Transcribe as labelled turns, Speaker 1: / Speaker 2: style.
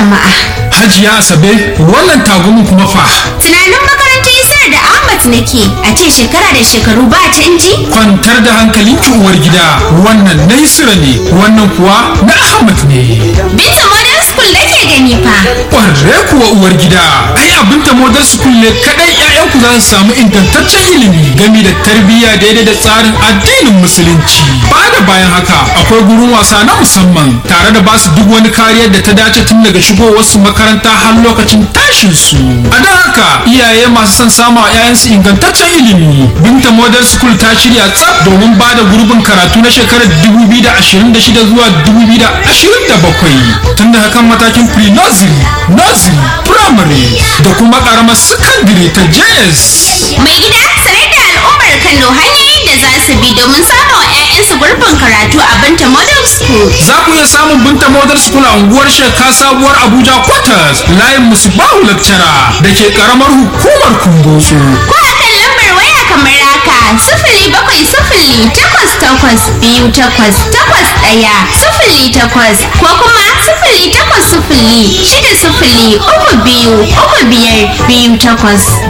Speaker 1: jama'a.
Speaker 2: Hajiya Asabe wannan tagumin kuma fa.
Speaker 1: Tunanin makarantar Isar da Ahmad nake a ce shekara da shekaru ba canji?
Speaker 2: Kwantar da hankalin ki uwar gida wannan na Isra ne wannan kuwa na Ahmad ne.
Speaker 1: Binta Modern School nake gani fa.
Speaker 2: Ƙwarre kuwa uwar gida ai abin ta Modern School ne kaɗai 'ya'yanku za su samu ingantaccen ilimi game da tarbiyya daidai da tsarin addinin musulunci. Ba da bayan haka akwai gurin wasa na musamman tare da basu duk wani kariyar da ta dace tun daga shigowarsu makaranta har lokacin tashin su. A don haka iyaye masu son samu a 'ya'yansu ingantaccen ilimi. Binta Model School ta shirya tsaf domin ba da gurbin karatu na shekarar 2026 zuwa 2027 tun da hakan matakin pre-nursery, nursery, primary da kuma karamar secondary ta JS.
Speaker 1: Mai gida sanar da al'ummar Kano hanyoyin da za su bi domin samun 'ya'yansu gurbin karatu a Binta Modern School.
Speaker 2: Za ku iya samun Binta Model School a unguwar Sheka Sabuwar Abuja Quarters layin Musbahu Lecturer da ke karamar hukumar Kumbotso.
Speaker 1: Ko a kan lambar waya kamar haka sifili bakwai sifili takwas takwas biyu takwas takwas ɗaya sifili takwas ko kuma sifili takwas sifili shida sifili uku biyu uku biyar biyu takwas.